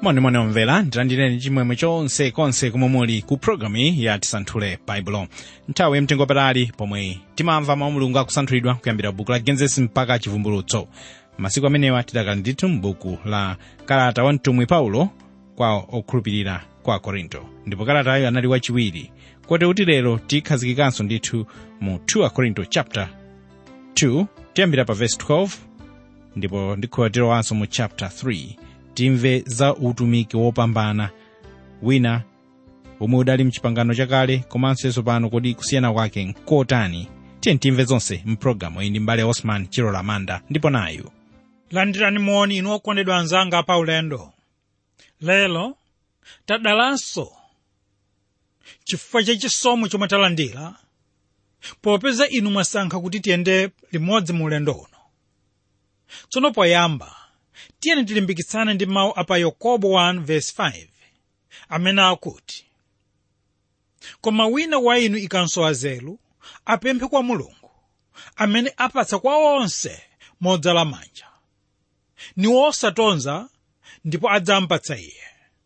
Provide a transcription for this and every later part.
monimoni omvera ndilandireni chimwemwe chonse konse komwe muli ku programu ya tisanthule baibulo nthawi yamtengo patali pomwe timamva mawu mulungu akusanthulidwa kuyambira buku la genesis mpaka chivumbulutso masiku amenewa tidakali ndithu m'buku la kalata wa mtumwi paulo kwa okhulupirira kwa korinto ndipo kalatayo anali wachiwiri kote kuti lero tikhazikikanso ndithu mu 2 korinto chapter 2 tiyambira pa verse 12 ndipo ndikhuwatirowanso mu chapter 3 timve za utumiki wopambana wina omwe udali mchipangano chakale komanso yeso pano kodi kusiyana kwake nkotani tiye timve zonse mpulogalamu iyi ndi mbale osman chilola manda ndipo nayu landirani moni inu okondedwa anzanga pa ulendo lero tadalanso chifukwa cha chisomo chomwe talandira popeza inu mwasankha kuti tiyende limodzi mu ulendo uno tsono poyamba tiyeni tilimbikitsane ndi mawu apa yakobo 1:5 amene akuti koma wina wa inu ikansowa nzeru apemphe kwa mulungu amene apatsa kwa onse modzala manja ni wosatonza ndipo adzampatsa iye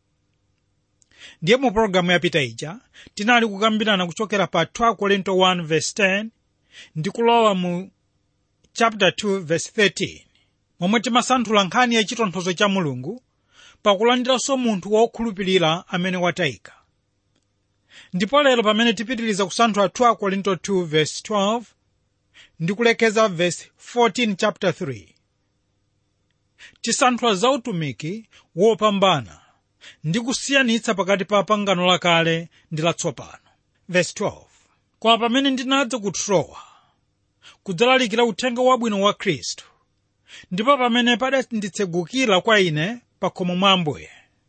ndiye mu pologalamu yapita ija tinali kukambirana kuchokera pa 2 korinto 1:10 ndi kulowa mu chapter 2:13 momwe timasanthula nkhani ya chitonthozo cha mulungu pakulandiranso munthu wokhulupirira amene watayika ndipo lero pamene tipitiriza kusanthula 2 korinto 2:12 ndi kulekeza verse 14 chapter 3 tisanthula za utumiki wopambana ndi kusiyanitsa pakati pa pangano lakale ndi latsopano verse 12 koma pamene ndinadza ku trowa kudzalalikira uthenga wabwino wa khristu ndipo pamene padanditsegukira kwa ine pa khomo mwa ambuye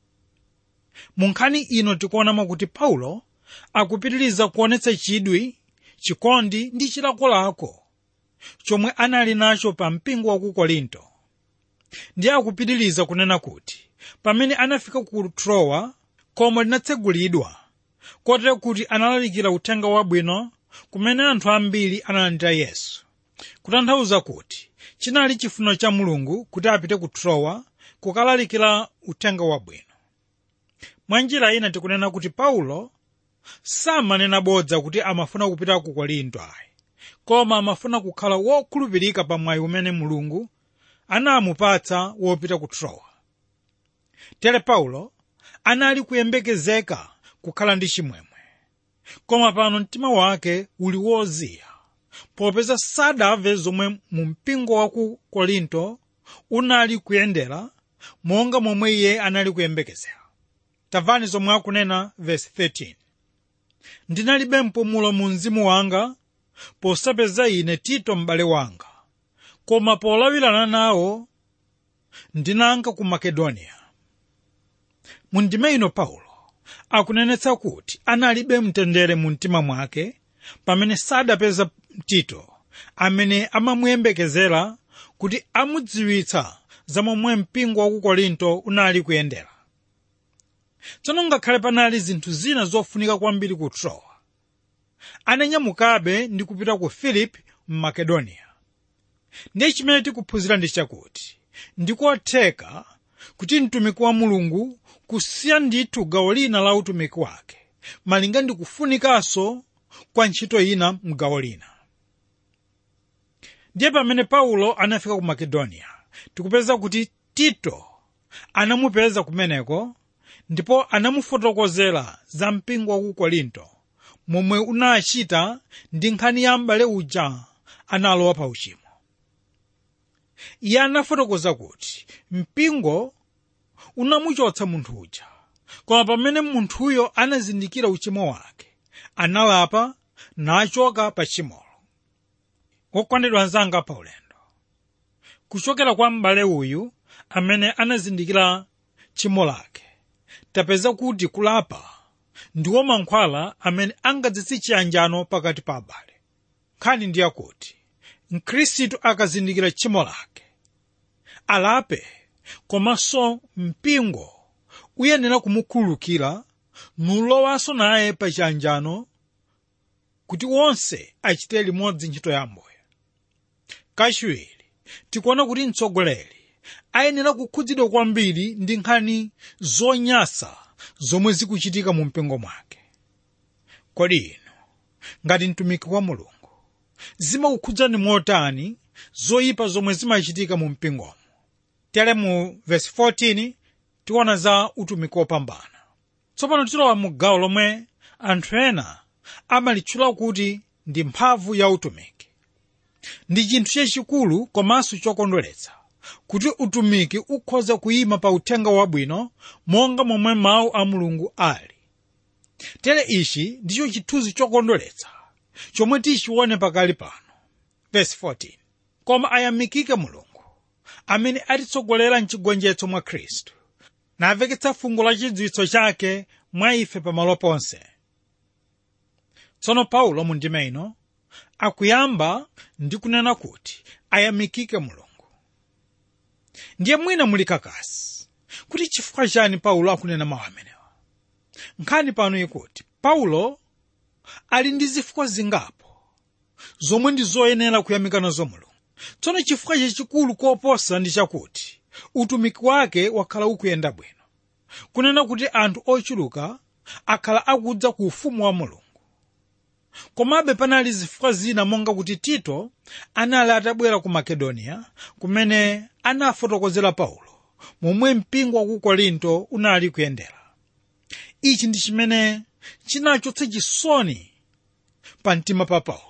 mu nkhani ino tikuonamo kuti paulo akupitiriza kuonetsa chidwi chikondi ndi chilakolako chomwe anali nacho pa mpingo wa ku korinto ndiye akupitiriza kunena kuti pamene anafika ku trowa khomo linatsegulidwa kotero kuti analalikira uthenga wabwino kumene anthu ambiri analandira yesu kutanthauza kuti chinali chifuniro cha mulungu kuti apite ku trowa kukalalikira uthenga wabwino mwa njira ina tikunena kuti paulo samanena bodza kuti amafuna kupita ku korinto ayi koma amafuna kukhala wokhulupirika pa mwayi umene mulungu anamupatsa wopita ku trowa tere paulo anali kuyembekezeka kukhala ndi chimwemwe koma pano mtima wake uli woziya popeza sadamve zomwe mu mpingo wa ku korinto unali kuyendera monga momwe iye anali kuyembekezera tamvani zomwe akunena verse 13 ndinalibe mpumulo mu mzimu wanga posapeza ine tito m'bale wanga koma polawirana nawo ndinanka ku makedoniya mu ndime ino paulo akunenetsa kuti analibe mtendere mu mtima mwake pamene sadapeza tito amene amamuyembekezera kuti amudziwitsa za momwe mpingo wa ku korinto unali kuyendera tsono ngakhale panali zinthu zina zofunika kwambiri ku trowa ananyamukabe ndi kupita ku filipi mmakedoniya ndiye chimene tikuphunzira ndi chakuti ndikotheka kuti mtumiki wa mulungu kusiya ndithu gawo lina la utumiki wake malinga ndi kufunikanso kwa ntchito ina mgawo lina ndiye pamene paulo anafika ku makedoniya tikupeza kuti tito anamupeza kumeneko ndipo anamufotokozera za mpingo wa ku korinto momwe unachita ndi nkhani ya m'bale uja analowa pa uchimo iye anafotokoza kuti mpingo unamuchotsa munthu uja koma pamene munthuyo anazindikira uchimo wake analapa nachoka pa chimolo wokondedwa anzanga pa ulendo kuchokera kwa m'bale uyu amene anazindikira tchimo lake tapeza kuti kulapa ndiwo mankhwala amene angadzetse chiyanjano pakati pa abale nkhani ndi yakuti mkhristu akazindikira tchimo lake alape komanso mpingo uyenera kumukhululukira nulowanso naye pa chiyanjano kuti wonse achite limodzi ntchito ya ambuye kachiwiri tikuona kuti mtsogoleri ayenera kukhudzidwa kwambiri ndi nkhani zonyasa zomwe zikuchitika mu mpingo mwake kodi inu ngati mtumiki wa mulungu zimakukhudzani motani zoyipa zomwe zimachitika mu mpingomo tere mu vesi 14 tiona za utumiki wopambana tsopano tilowa mu gawo lomwe anthu ena amalitchula kuti ndi mphamvu ya utumiki ndi chinthu chachikulu komanso chokondweretsa kuti utumiki ukhoza kuyima pa uthenga wabwino monga momwe mawu a mulungu ali tere ichi ndicho chithunzi chokondweretsa chomwe tichione pakali pano verse 14 koma ayamikike mulungu amene atitsogolera mchigonjetso mwa khristu naveketsa fungo la chidziwitso chake mwa ife pamalo ponse tsono paulo mu ndime ino akuyamba ndi kunena kuti ayamikike mulungu ndiye mwina muli kakasi kuti chifukwa chani paulo akunena mawu amenewa nkhani pano ikuti paulo ali ndi zifukwa zingapo zomwe ndi zoyenera kuyamika nazo mulungu tsono chifukwa chachikulu koposa ndi chakuti utumiki wake wakhala ukuyenda bwino kunena kuti anthu ochuluka akhala akudza ku ufumu wa mulungu komabe panali zifukwa zina monga kuti tito anali atabwera ku makedoniya kumene anafotokozera paulo momwe mpingo wa ku korinto unali kuyendera ichi ndi chimene chinachotsa chisoni pa mtima pa paulo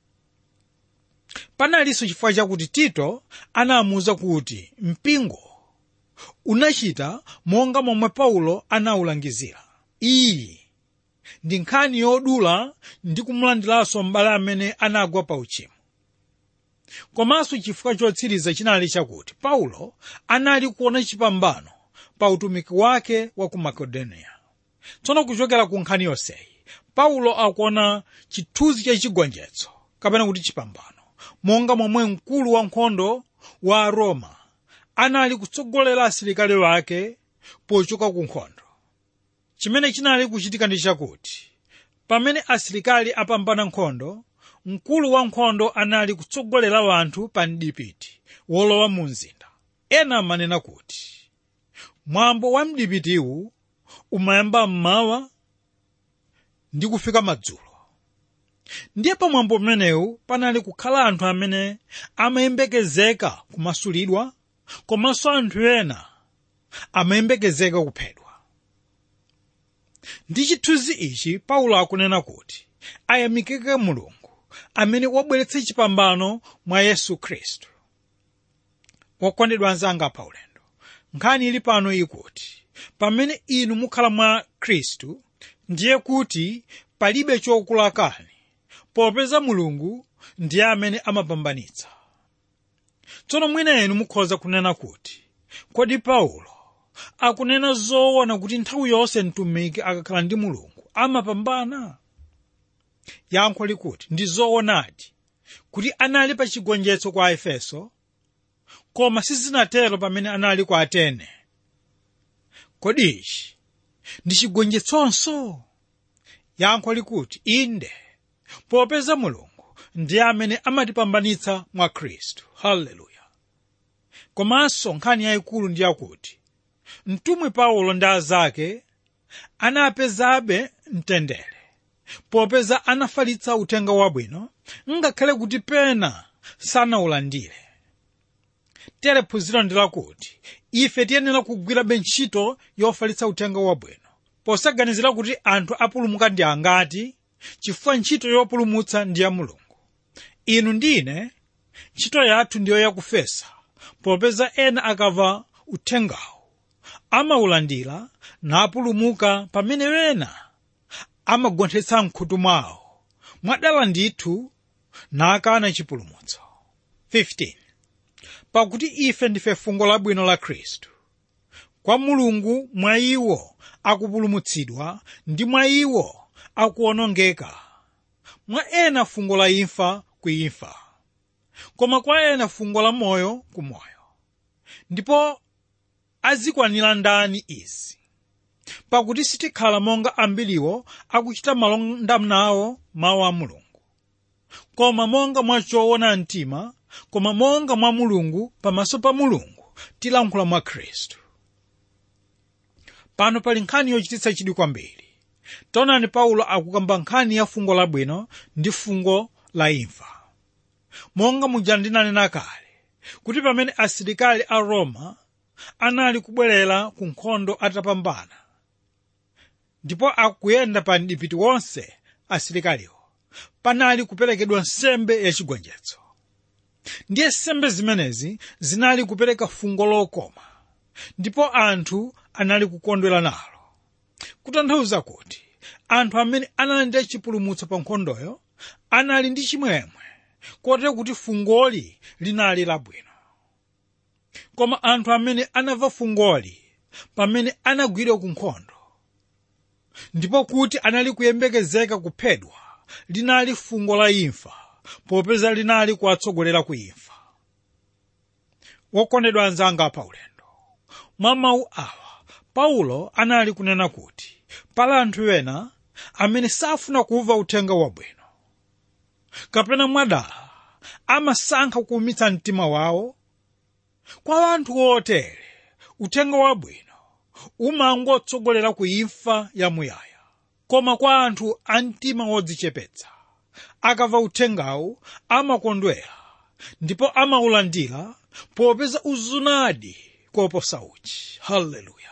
panalinso chifukwa chakuti tito anamuwuza kuti mpingo unachita monga momwe paulo anawulangizira iyi ndi nkhani yodula ndi kumulandiranso m'bale amene anagwa pa uchimo komanso chifukwa chotsiriza chinali chakuti paulo anali kuona chipambano pa utumiki wake wa ku makedoniya tsono kuchokera ku nkhani yonseyi paulo akuona chithunzi cha chigonjetso kapena kuti chipambano monga momwe mkulu wa nkhondo wa aroma anali kutsogolera asilikali wake pochoka ku nkhondo chimene chinali kuchitika ndi chakuti pamene asilikali apambana nkhondo mkulu wa nkhondo anali kutsogolera wanthu pa mdipiti wolowa mu mzinda ena amanena kuti mwambo wa mdipitiwu umayamba mmawa ndi kufika madzulo ndiye pa mwambo umenewu panali kukhala anthu amene amayembekezeka kumasulidwa komanso anthu ena amayembekezeka kuphedwa ndi chithunzi ichi paulo akunena kuti ayamikike mulungu amene wabweretsa chipambano mwa yesu khristu wokondedwa anzanga pa ulendo nkhani ili pano ikuti pamene inu mukhala mwa khristu ndiye kuti palibe chokulakani popeza mulungu ndiye amene amapambanitsa tsono mwina inu mukhoza kunena kuti kodi paulo akunena zoona kuti nthawi yonse mtumiki akakhala ndi mulungu amapambana yankho likuti ndi zoonadi kuti anali pa chigonjetso kwa efeso koma sizinatero pamene anali kwa atene kodi ichi ndi chigonjetsonso yankho likuti inde popeza mulungu ndiye amene amatipambanitsa mwa khristu haleluya komanso nkhani yayikulu ndi yakuti mtumwi paulo ndi azake anapezabe mtendere popeza anafalitsa uthenga wabwino ngakhale kuti pena sanawulandire tere phunziro ndi lakuti ife tiyenera kugwirabe ntchito yofalitsa uthenga wabwino posaganizira kuti anthu apulumuka ndi angati chifukwa ntchito yopulumutsa ndi ya mulungu inu ndine ntchito yathu ndiyo yakufesa popeza ena akamva uthengawo amawulandira napulumuka pamene ena amagonthetsa mkhutu mwawo mwadala ndithu nakana chipulumutso 15 pakuti ife ndife fungo labwino la khristu kwa mulungu mwa iwo akupulumutsidwa ndi mwa iwo akuwonongeka mwa ena fungo la imfa ku imfa koma kwa ena fungo la moyo ku moyo ndipo azikwanira ndani izi pakuti sitikhala monga ambiriwo akuchita malonda nawo mawu a mulungu koma monga mwa choona mtima koma monga mwa mulungu pamaso pa mulungu tilankhula mwa khristu pano pali nkhani yochititsa chidwi kwambiri taonani paulo akukamba nkhani ya fungo labwino ndi fungo la imfa monga muja ndinanena kale kuti pamene asilikali a roma anali kubwerera ku nkhondo atapambana ndipo akuyenda pa mdipiti wonse asilikaliwo panali kuperekedwa nsembe yachigonjetso ndiye nsembe zimenezi zinali kupereka fungo lokoma ndipo anthu anali kukondwera nalo kutanthauza kuti anthu amene analandira chipulumutso pa nkhondoyo anali ndi chimwemwe kotero kuti fungoli linali labwino koma anthu amene anamva fungoli pamene anagwidwa ku nkhondo ndipo kuti anali kuyembekezeka kuphedwa linali fungo la imfa popeza linali kuwatsogolera ku imfa wokondedwa anzanga pa ulendo mwa mawu awa paulo anali kunena kuti pali anthu ena amene safuna kumva uthenga wabwino kapena mwadala amasankha kuumitsa mtima wawo kwa anthu otere uthenga wabwino umangotsogolera ku imfa yamuyaya koma kwa anthu a mtima wodzichepetsa akamva uthengawu amakondwera ndipo amaulandira popeza uzunadi koposa uchi haleluya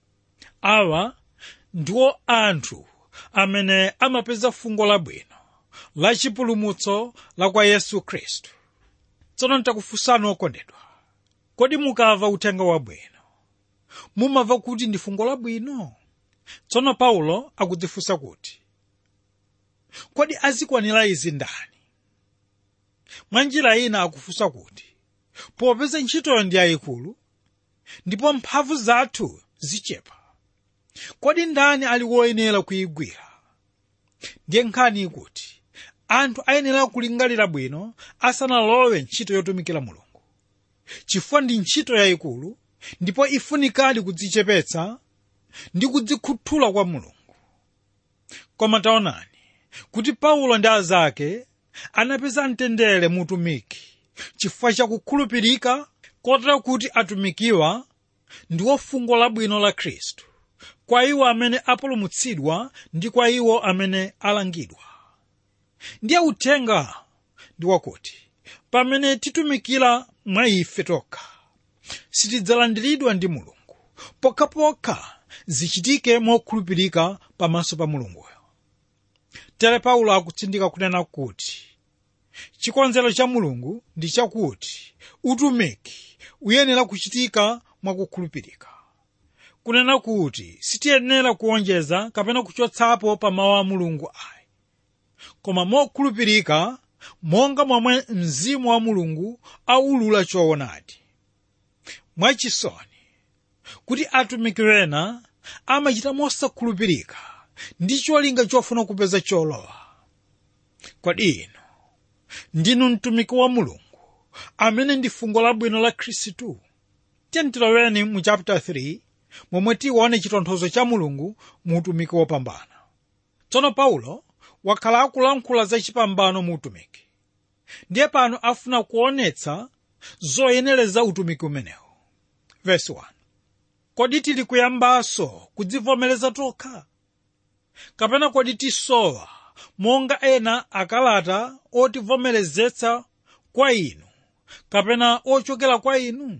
awa ndiwo anthu amene amapeza fungo labwino la chipulumutso la kwa yesu khristu tsono ntakufunsani okondedwa kodi mukamva uthenga wabwino mumamva kuti ndi fungo labwino tsono paulo akudzifunsa kuti kodi azikwanira izi ndani mwa njira ina akufunsa kuti popeza ntchitoyo ndi yayikulu ndipo mphamvu zathu zichepa kodi ndani ali woyenera kuyigwira ndiye nkhani ikuti anthu ayenera kulingalira bwino asanalowe ntchito yotumikira mulungu chifukwa ndi ntchito yayikulu ndipo ifunikadi kudzichepetsa ndi kudzikhuthula kwa mulungu koma taonani kuti paulo ndi azake anapeza mtendere mutumiki chifukwa chakukhulupirika kotera kuti atumikiwa ndiwo fungo labwino la khristu kwa iwo amene apulumutsidwa ndi kwa iwo amene alangidwa ndiye uthenga ndi wakuti pamene titumikira mwa ife tokha sitidzalandiridwa ndi mulungu pokhapokha zichitike mokhulupirika pamaso pa mulunguyo tere paulo akutsindika kunena kuti chikonzero cha mulungu ndi chakuti utumiki uyenera kuchitika mwakukhulupirika kunena kuti sitiyenera kuonjeza kapena kuchotsapo pa mawu a mulungu ayi koma mokhulupirika monga momwe mzimu wa mulungu aulula choonadi mwachisoni kuti atumiki ena amachita mosakhulupirika ndi cholinga chofuna kupeza cholowa kodi inu ndinu mtumiki wa mulungu amene ndi fungo labwino la khristu tiyentiloweni mu chapter 3 momwe tione chitonthozo cha mulungu mu utumiki wopambana tsono paulo wakhala akulankhula za chipambano mu utumiki ndiye pano afuna kuonetsa zoyenereza utumiki umenewu verse 1 kodi tili kuyambanso kudzivomereza tokha kapena kodi tisowa monga ena akalata otivomerezetsa kwa inu kapena ochokera kwa inu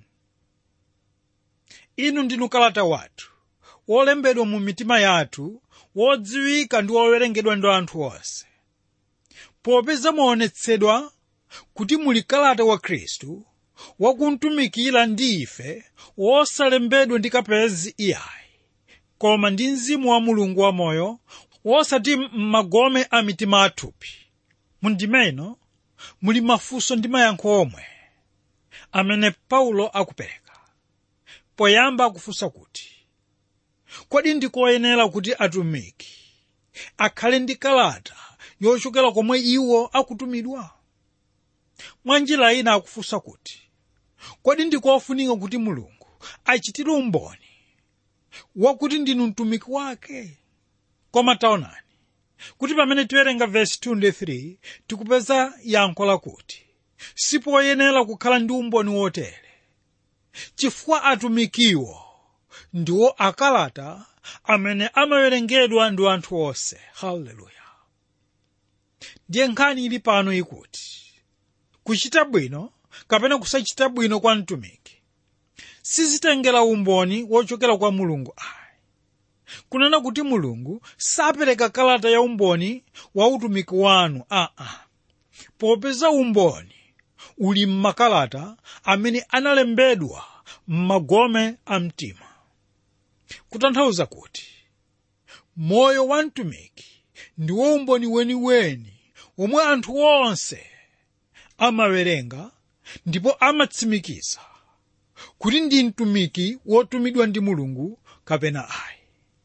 inu ndinu kalata wathu wolembedwa mu mitima yathu wodziwika ndi wowerengedwa ndi anthu onse popeza muonetsedwa kuti muli kalata wa khristu wakumtumikira ndi ife wosalembedwa ndi kapezi iyayi koma ndi mzimu wa mulungu wamoyo wosati m'magome a mitima athupi mundimeno muli mafunso ndi mayankho omwe amene paulo akupereka poyamba akufunsa kuti kodi ndikoyenera kuti atumiki akhale ndi kalata yochokera komwe iwo akutumidwa mwa njira ina akufunsa kuti kodi ndikofunika kuti mulungu achitire umboni wakuti ndinu mtumiki wake koma taonani kuti pamene tiwerenga vesi 2 ndi 3 tikupeza yankho lakuti sipoyenera kukhala ndi umboni wotere chifukwa atumikiwo ndiwo akalata amene amawerengedwa ndi anthu onse haleluya ndiye nkhani ili pano ikuti kuchita bwino kapena kusachita bwino kwa mtumiki sizitengera umboni wochokera kwa mulungu ayi kunena kuti mulungu sapereka kalata ya umboni wa utumiki wanu aa popeza umboni uli m'makalata amene analembedwa m'magome a mtima kutanthauza kuti moyo wa mtumiki ndiwo umboni weniweni omwe anthu onse amawerenga ndipo amatsimikiza kuti ndi mtumiki wotumidwa ndi mulungu kapena ayi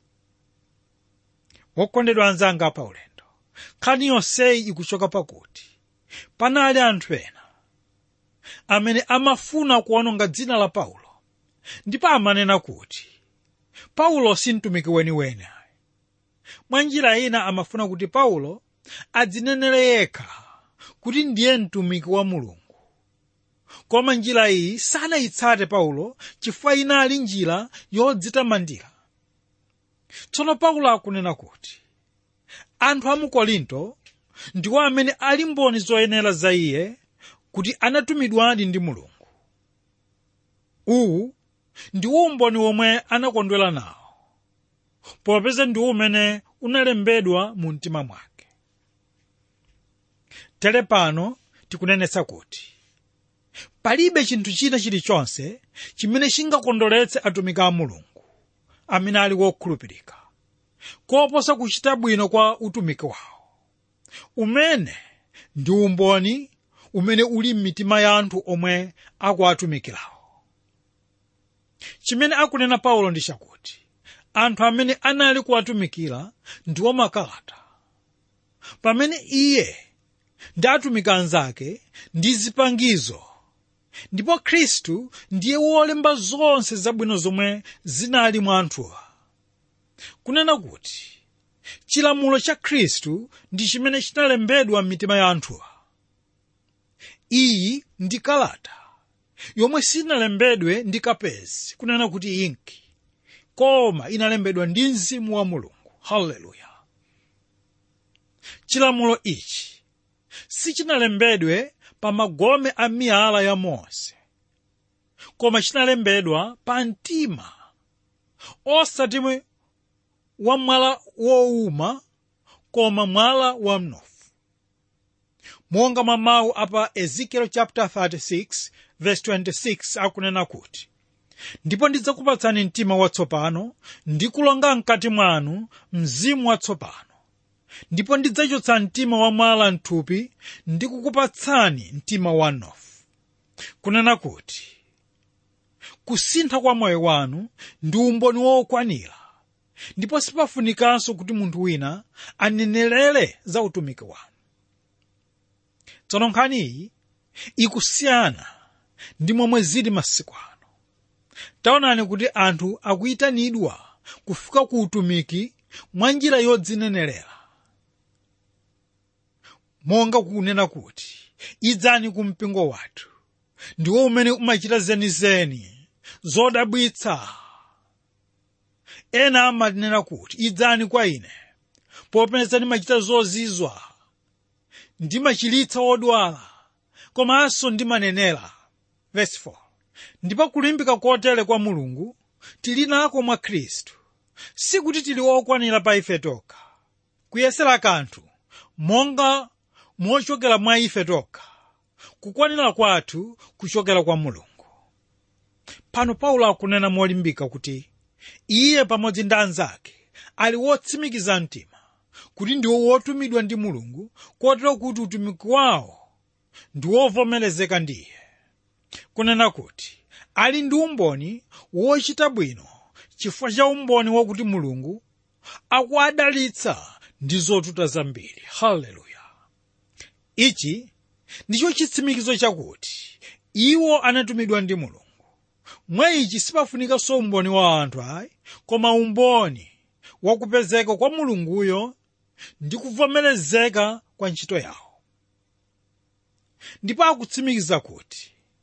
wokondedwa anzanga pa ulendo nkhani yonseyi ikuchoka pakuti panali anthu ena amene amafuna kuononga dzina la paulo ndipo amanena kuti paulo si mtumiki weniweni ayi mwa njira ina amafuna kuti paulo adzinenere yekha kuti ndiye mtumiki wa mulungu koma njira iyi sanayitsate paulo chifukwa inali njira yodzitamandira tsono paulo akunena kuti anthu a mu korinto ndiwo amene ali mboni zoyenera za iye kuti anatumidwadi ndi mulungu uwu ndiwo umboni womwe anakondwera nawo popeza ndiwo umene unalembedwa mu mtima mwake tere pano tikunenetsa kuti palibe chinthu china chilichonse chimene chingakondoletse atumiki a mulungu amene ali wokhulupirika koposa kuchita bwino kwa utumiki wawo umene ndi umboni umene uli m'mitima ya anthu omwe akuatumikirawo chimene akunena paulo ndi chakuti anthu amene anali kuwatumikira ndiwo makalata pamene iye ndi atumiki anzake ndi zipangizo ndipo khristu ndiye wolemba zonse zabwino zomwe zinali mwa anthuwa kunena kuti chilamulo cha khristu ndi chimene chinalembedwa m'mitima ya anthuwa iyi ndi kalata yomwe sinalembedwe ndi kapezi kunena kuti inki koma inalembedwa ndi mzimu wa mulungu haleluya chilamulo ichi sichinalembedwe pa magome a miyala ya mose koma chinalembedwa pa mtima osati wa mwala wowuma koma mwala wa mnofu monga mwa mawu apa ezekiel chapter 36 verse 26 akunena kuti ndipo ndidzakupatsani mtima watsopano ndi kulonga mkati mwanu mzimu watsopano ndipo ndidzachotsa mtima wa mwala mthupi ndi kukupatsani mtima wa mnofu kunena kuti kusintha kwa moyo wanu ndi umboni wokwanira ndipo sipafunikanso kuti munthu wina anenerere za utumiki wanu tsono nkhani iyi ikusiyana ndi momwe zili masiku ano taonani kuti anthu akuyitanidwa kufika ku utumiki mwa njira yodzinenerera monga kunena kuti idzani ku mpingo wathu ndiwo umene umachita zenizeni zodabwitsa ena amanena kuti idzani kwa ine popeza ndimachita zozizwa ndimachiritsa odwala komanso ndimanenera verse 4 ndipo kulimbika kotere kwa mulungu tili nako mwa khristu sikuti tili okwanira pa ife tokha kuyesera kanthu monga mochokera mwa ife tokha kukwanira kwathu kuchokera kwa mulungu pano paulo akunena molimbika kuti iye pamodzi ndi anzake ali wotsimikiza mtima kuti ndiwo wotumidwa ndi mulungu kotero kuti utumiki wawo ndi wovomerezeka ndiye kunena kuti ali ndi umboni wochita bwino chifukwa cha umboni wakuti mulungu akuadalitsa ndi zotuta zambiri haleluya ichi ndicho chitsimikizo chakuti iwo anatumidwa ndi mulungu mwa ichi sipafunikanso umboni wa anthu ayi koma umboni wakupezeka kwa mulunguyo ndi kuvomerezeka kwa ntchito yawo ndipo akutsimikiza kuti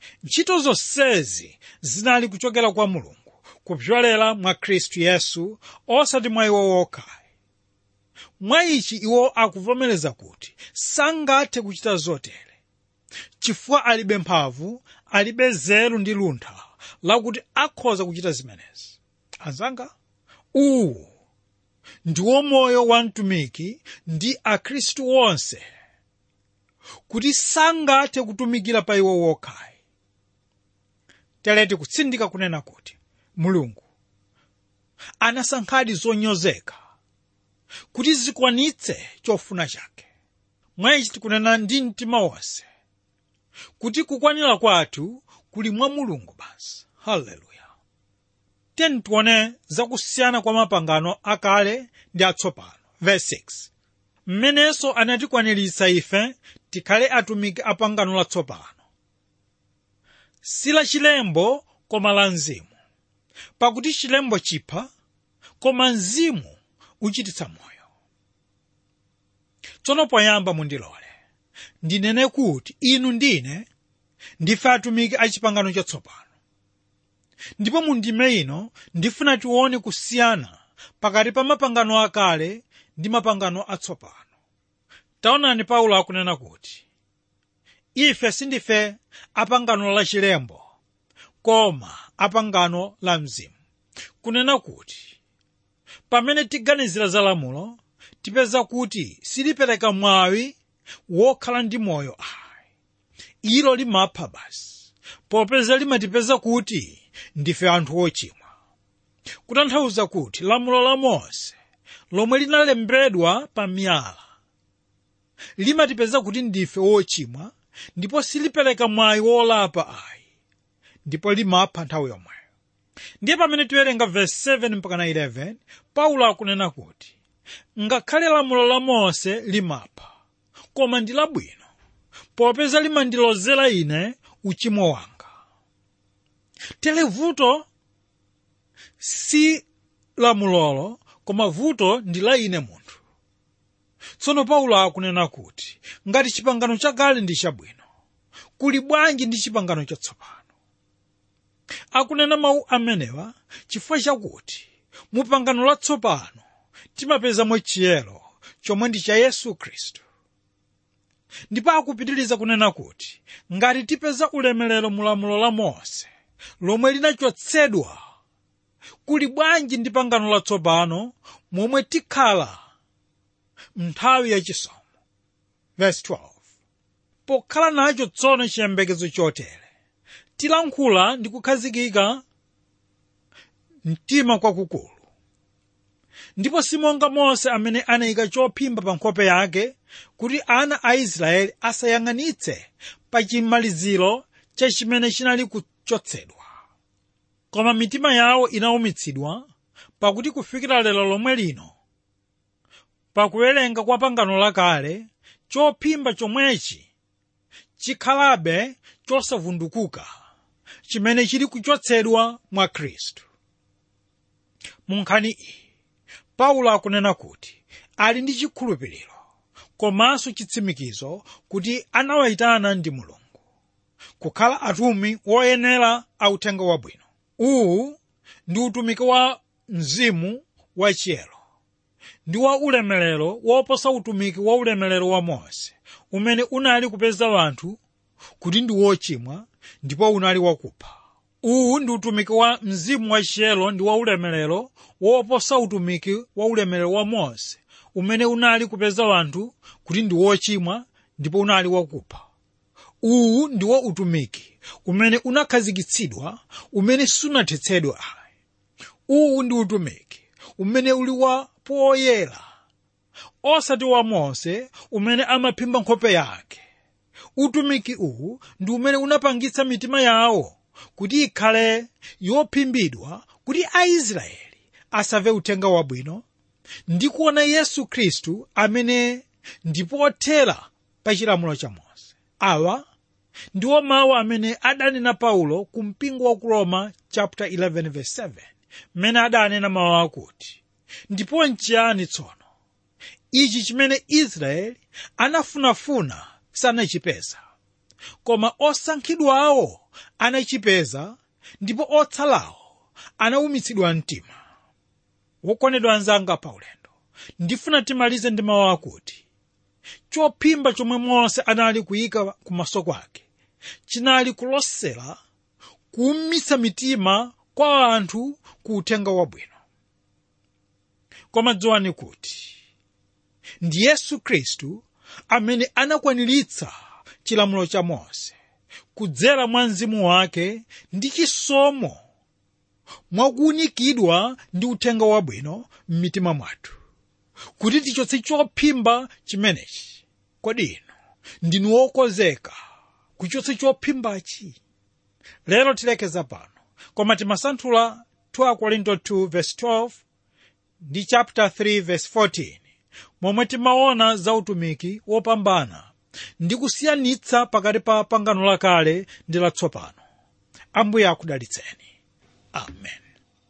ntchito zonsezi zinali kuchokera kwa mulungu kupyolera mwa khristu yesu osati mwa iwo wokhayi mwa ichi iwo akuvomereza kuti sangathe kuchita zotere chifukwa alibe mphamvu alibe nzeru ndi luntha lakuti akhoza kuchita zimenezi anzanga uwu ndiwo moyo wa mtumiki ndi akhristu onse kuti sangathe kutumikira pa iwo wokhayi teleti kutsindika kunena kuti mulungu anasankhadi zonyozeka kuti zikwanitse chofuna chake mwa ichi tikunena ndi mtima wonse kuti kukwanira kwathu kuli mwa mulungu basi haleluya tiyeni tione zakusiyana kwa mapangano akale ndi atsopano verse 6 mmenenso anatikwaniritsa ife tikhale atumiki a pangano latsopano si la chilembo koma la mzimu pakuti chilembo chipha koma mzimu uchititsa moyo tsono poyamba mundilole ndinene kuti inu ndine ndife atumiki a chipangano chatsopano ndipo mu ndime ino ndifuna tione kusiyana pakati pa mapangano akale ndi mapangano atsopano taonani paulo akunena kuti ife sindife apangano la chilembo koma apangano la mzimu kunena kuti pamene tiganizira za lamulo tipeza kuti silipereka mwawi wokhala ndi moyo ayi ilo limapha basi popeza limatipeza kuti ndife anthu ochimwa kutanthauza kuti lamulo la mose lomwe linalembedwa pa miyala limatipeza kuti ndife wochimwa ndipo silipereka mwayi wolapa ayi ndipo limapha nthawi yomweyo ndiye pamene tiwerenga verse 7 mpaka 11 paulo akunena kuti ngakhale lamulo la mose limapha koma ndi labwino popeza limandilozera ine uchimo wanga tere vuto si lamulolo koma vuto ndi la ine munthu tsono paulo akunena kuti ngati chipangano chakale ndi chabwino kuli bwanji ndi chipangano chatsopano akunena mawu amenewa chifukwa chakuti mu pangano latsopano timapezamo chiyero chomwe ndi cha yesu khristu ndipo akupitiriza kunena kuti ngati tipeza ulemerero mu lamulo la mose lomwe linachotsedwa kuli bwanji ndi pangano latsopano momwe tikhala nthawi yachisomo verse 12 pokhala nacho tsono chiyembekezo chotere tilankhula ndi kukhazikika mtima kwakukulu ndipo simonga mose amene anayika chophimba pa nkhope yake kuti ana a israeli asayang'anitse pa chimaliziro cha chimene chinali kuchotsedwa koma mitima yawo inawumitsidwa pakuti kufikira lero lomwe lino pakuwerenga kwa pangano lakale chophimba chomwechi chikhalabe chosavundukuka chimene chili kuchotsedwa mwa khristu mu nkhani iyi paulo akunena kuti ali ndi chikhulupiriro komanso chitsimikizo kuti anawayitana ndi mulungu kukhala atumwi woyenera authenga wabwino uwu ndi utumiki wa mzimu wachiyero ndi wa ulemerero woposa utumiki wa ulemerero wa mose umene unali kupeza wanthu kuti ndi wochimwa ndipo unali wakupha uwu ndi utumiki wa mzimu wachiyero ndi wa ulemerero woposa utumiki wa ulemerero wa mose umene unali kupeza wanthu kuti ndi wochimwa ndipo unali wakupha uwu ndiwo utumiki umene unakhazikitsidwa umene sunathetsedwa ayi uwu ndi utumiki umene uli wa poyera osati wa mose umene amaphimba nkhope yake utumiki uwu ndi umene unapangitsa mitima yawo kuti ikhale yophimbidwa kuti aisraeli asamve uthenga wabwino ndi kuona yesu khristu amene ndi pothera pa chilamulo cha mose awa ndiwo mawu amene adanena paulo ku mpingo wa ku roma chapter 11 verse 7 mmene adanena mawu akuti ndipo nchiyani tsono ichi chimene israeli anafunafuna sanachipeza koma osankhidwawo anachipeza ndipo otsalawo anawumitsidwa mtima wokondedwa anzanga pa ulendo ndifuna timalize ndi mawu akuti chophimba chomwe mose anali kuyika kumaso kwake chinali kulosera kuwumitsa mitima kwa anthu ku uthenga wabwino koma dziwani kuti ndi yesu khristu amene anakwaniritsa chilamulo cha mose kudzera mwa mzimu wake ndi chisomo mwakuunikidwa ndi uthenga wabwino m'mitima mwathu kuti tichotse chophimba chimenechi kodi inu ndinu wokonzeka kuchotsa chophimbachi lero tilekeza pano koma timasanthula 2 korinto 2 verse 12 ndi chapter 3 verse 14 momwe timaona za utumiki wopambana ndi kusiyanitsa pakati pa pangano lakale ndi latsopano ambuye akudalitseni amen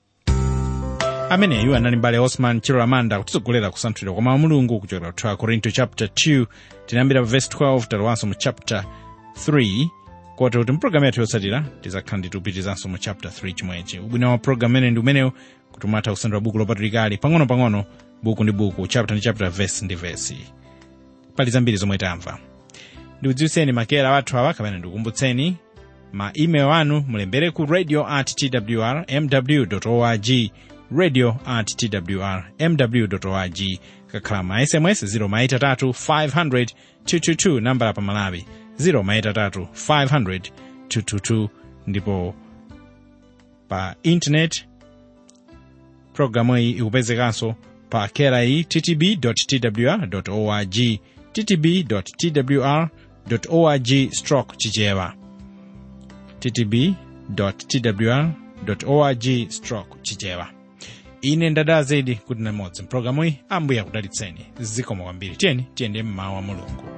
ameneyu anali mbale osman chiloramanda kutitsogolera kusanthulira kwa mawu a mulungu kuchokera ku 2 korinto chapter 2 tinayambira pa verse 12 talowanso mu chapter 3 kotero kuti mpulogalamu yathu yotsatira tizakhala nditupitizanso mu chapter 3 chimwechi ubwino wa pulogalamu imene ndi umenewu kuti umatha kusanthula buku lopatulikali pang'ono-pang'ono buku ndi buku chapter ndi chapter verse ndi verse pali zambiri zomwe tamva ndikudziwitseni makera wathu awa kapena ndikukumbutseni ma email anu mulembere ku radio at twr mw org radio at twr mw org kakhala ma sms 0 maitatu 500 222 nambala pa malawi 0 maitatu 500 222 ndipo pa internet programu iyi ikupezekanso pa kera iyi ttb twr org ttb twr org stroke chichewa ttb twr org stroke chichewa ine ndadala zedi kuti namodzi mpulogalamu iyi ambuye akudalitseni zikomo kwambiri tiyeni tiyende mmawu a mulungu